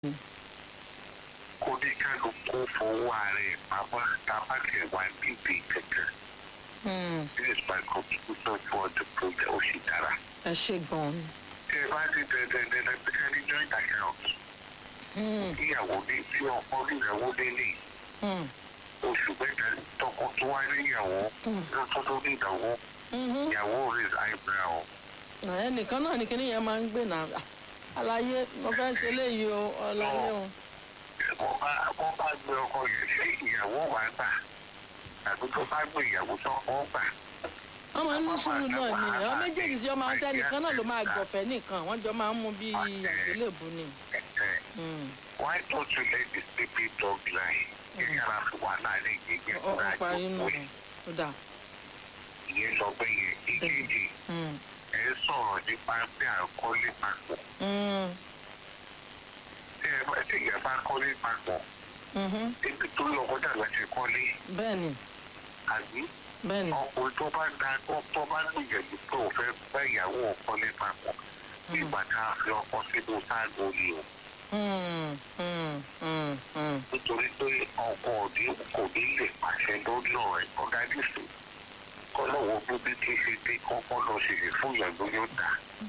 kó ní kálukú fowó ara ẹ̀ pamọ́ tábàkì wá níbi kankan Hmm, this is my contribution for the project ó sì dára. ẹ ṣe gan-an. tí ẹ bá ti dẹ̀dẹ̀ dẹ̀dẹ̀ pé ká ní joint account Hmm, ìyàwó ní tí ọkọ níyàwó délé hmm, oṣù mẹ́ta tọkọ tó wá níyàwó lọ́tọ́ tó níyàwó mhm. ìyàwó raise eyebrow. ẹnìkan náà ni kíní yẹn máa ń gbé náà àlàyé mo fẹ́ ṣe léyìí o ọ̀làyé o. wọ́n bá wọ́n bá gbé ọkọ yẹn ṣé ìyàwó wa gbà tàbí tó bá gbé ìyàwó tó kọ́ gbà. wọ́n máa ń ní sùúrù náà ni àwọn méjèèjì sí ọmọ àti ẹnìkan náà ló máa gbọ̀fẹ́ nìkan wọ́n jọ máa ń mú bí àgbélébù ni. Hmm, why don't you let the sleeping dog lie? ìyára fi wà láàrin ìgbẹ́gbẹ́ ó ó parí nù ìgbẹ́ ó dà. ìyẹn lọ bẹ́ yẹn ìkejì Hmm, ẹ̀ ń sọ̀rọ̀ nípa bí à ń kọ́lé papọ̀. hmm, tí ẹ bá tí ìyá bá kọ́lé papọ̀ mhm. ibi tó lọ kọjá láti kọ́lé bẹ́ẹ̀ni àbí bẹ́ẹ̀ni. ọkùnrin tó bá da tó tó bá gbìyànjú pé òun fẹ́ bá ìyàwó kọ́lé papọ̀ nígbà tá a fi ọkọ sínú sáàgó ni o Hmm, hmm, hmm, hmm. nítorí pé ọkọ òní kò ní lè pàṣẹ lórí ọ̀rẹ́ ọ̀gánísì kọ́lọ́wọ́ bíbí tí ṣe dé kọ́kọ́ lọ ṣèṣe fún ìyàgbọ́ yóò dà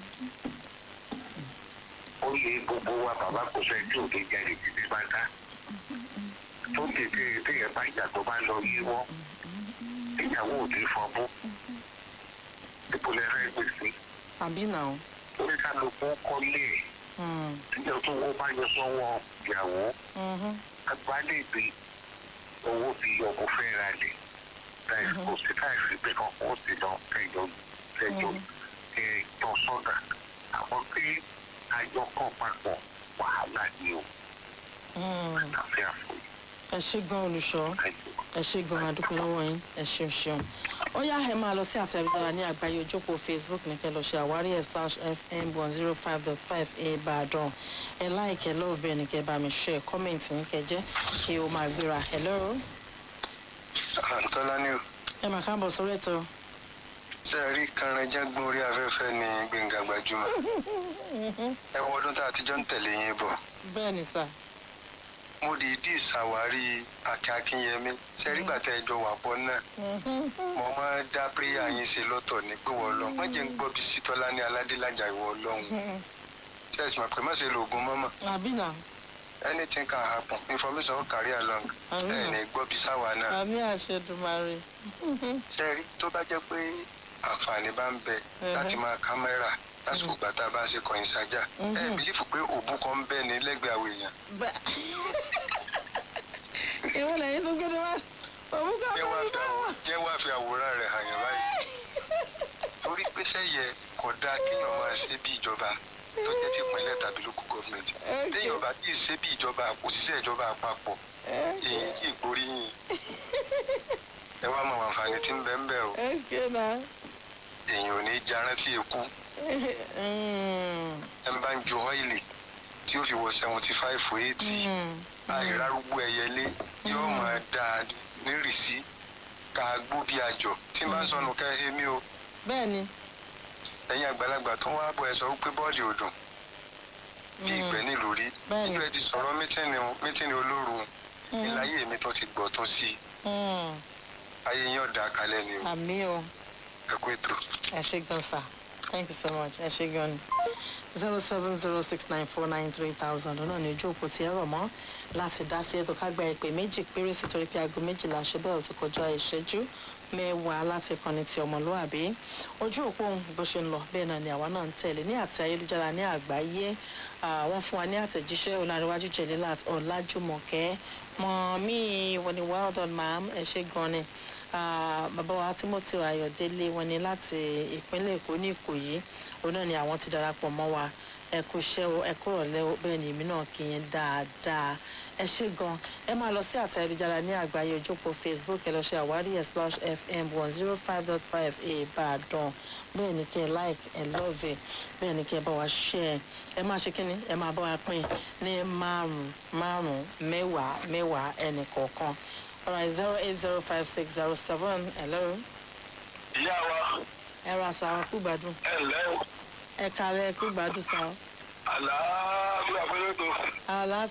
ó yẹ gbogbo wa bàbá kò sẹ́ tí òde jáde títí bá dá tó tètè téèyàn bá ìjà tó bá lọ yíwọ́ ìyàwó òde fọbú ipò lẹ́rẹ́ gbèsè àbí náà. oníkálukú kọ́lé ẹ̀ Hmm, níjọ́ tó wọ́n bá yọ sọ́wọ́ ìyàwó mhm. agbálẹ̀gbẹ̀ owó fi ọkọ̀ fẹ́ ra lẹ̀ láì kò sí káìsí pé kankan ó sì lọ kẹjọ kẹjọ ẹjọ sọ́dà àwọn tí àjọ kan papọ̀ wàhálà ni o Hmm. àfi àfòyí ẹ ṣe gan olùṣọ́ àìsàn. ẹ ṣe gan adúpẹ́ lọ́wọ́ yín ẹ ṣeun ṣeun ó yá ẹ máa lọ sí àtẹ̀wédára ní àgbáyé ojókòó facebook ní kẹ́ lọ ṣe àwárí ẹ̀ slash fm one zero five dot five ìbàdàn ẹ láìkẹ́ love bẹ́ẹ̀ ni kẹ́ bá mi ṣe kọ́mẹ̀ntì ní kẹ́ jẹ́ kí o máa gbéra hello àǹtọ́lá ni o ẹ máa káàbọ̀ sórí ètò ṣe é rí kanranjágbọ́n orí afẹ́fẹ́ ní gbẹ̀ngà gbajúmọ̀ ẹ wọ ọdún tá a ti jọ ń tẹ̀lé yín bọ̀ bẹ́ẹ̀ ni sà mo dìídì ṣàwárí akin akínyẹmí ṣe rí gbàtà ẹjọ wà pọ̀ náà mo máa ń dá píríyà yín ṣe lọ́tọ̀ ní pé wọ́n lọ wọ́n jẹ́ ń gbọ́ bí sítọ́lá ní aládélájà ìwọ ọlọ́run ṣe é sì mọ̀ pé má ṣe lo oògùn mọ́mọ́ àbí nà anything can happen information will carry along Àmín. ẹ̀ ní gbọ́ bí sáwà náà àmì àṣẹdùmarè ṣe rí tó bá jẹ́ pé àǹfààní bá ń bẹ Mhm. láti máa kámẹ́rà lásìkò ìgbà tá a bá ń ṣe kọ̀yìn sájà ẹ Mhm. bìlífù pé òbú kan ń bẹ ní lẹ́gbẹ̀ẹ́ àwọn èèyàn bẹ́ẹ̀ ìwọ lẹ́yìn tó gbé ní wá òun kọ́ jẹ́ wá bẹ́ẹ̀ fi bá wà. àwò- jẹ́ wá fi àwòrán rẹ̀ hàn yàn báyìí torí pé sẹ́yẹ kò dáa kéèyàn máa ṣe bí ìjọba tó jẹ́ ti ìpínlẹ̀ tàbí local government Okay. téèyàn bá tí ì ṣe bí ìjọba òṣìṣẹ́ ìjọba àpapọ̀ èyí tí ì gbóríyìn ẹ wá mọ àǹfààní tí ń bẹ ń bẹ o Okay na. èèyàn ò ní jarántí èkú Mm, ẹ ń bá ń ju ọ́ìlì tí ó fi wọ seventy five for eighty mm, àìrárúgbó ẹyẹlé yóò máa dáa nírìsí ká gbó bí àjọ tí n bá ń sọnù ká èmi o bẹ́ẹ̀ ni. ẹ̀yin àgbàlagbà tó ń wá bọ̀ ẹ sọ wípé bọ́ọ̀lì ò dùn bí ìgbẹ́ nílùú rí Bẹ́ẹ̀ni. nínú ẹ ti sọ̀rọ̀ mítìnì mítìnì olóru ìláyé mi tó ti gbọ̀ tó sí i Mm, ayé yín ọ̀dà kalẹ̀ ni o àmì o ẹ kú ètò. ẹ ṣe gan sa thank you so much ẹ ṣe gan ni zero seven zero six nine four nine three thousand náà ní ojú òpó tí ẹ rọ̀ mọ́ láti dá sí ètò kágbá ìpè méjì péré sí torí pé aago méjìlá ṣe bẹ́ẹ̀ ò ti kọjá ìṣẹ́jú mẹ́wàá láti kọ́ni ti ọmọlúwàbí ojú òpó ohun bó ṣe ń lọ bẹ́ẹ̀ náà ni àwa náà ń tẹ̀lé ní àti ayélujára ní àgbáyé Ah, wọ́n fún wa ní àtẹ̀jíṣẹ́ ọ̀làríwájú jẹ̀lélà ọ̀làjùmọ̀kẹ́ mọ̀mí wọ́n ní well done ma'am ẹ ṣe gan ni Ah, bàbá wa timothy ayọ̀délé wọ́n ní láti ìpínlẹ̀ èkó ní ìkòyí òun náà ni àwọn ti darapọ̀ mọ́ wa ẹ kú iṣẹ́ o ẹ kúrò lẹ́wọ́ bẹ́ẹ̀ ni èmi náà kì í yẹn dáadáa ẹ ṣe gan ẹ máa lọ sí àtẹ ayélujára ní àgbáyé ojókòó facebook ẹ lọ ṣe àwárí ẹ slash fm one zero five dot five ìbàdàn bẹ́ẹ̀ ni kẹ́ ẹ like ẹ love ẹ bẹ́ẹ̀ ni kẹ́ ẹ bá wa share ẹ máa ṣe kínní ẹ máa bá wa pín ní márùn márùn mẹ́wàá mẹ́wàá ẹnì kọ̀ọ̀kan alright zero eight zero five six zero seven hello ìyá wa ẹ ra sa kú gbádùn ẹ ǹlẹ́ o ẹ kàlẹ́ kú gbádùn sa àlàáfíà pẹ̀lú ètò àlàáfíà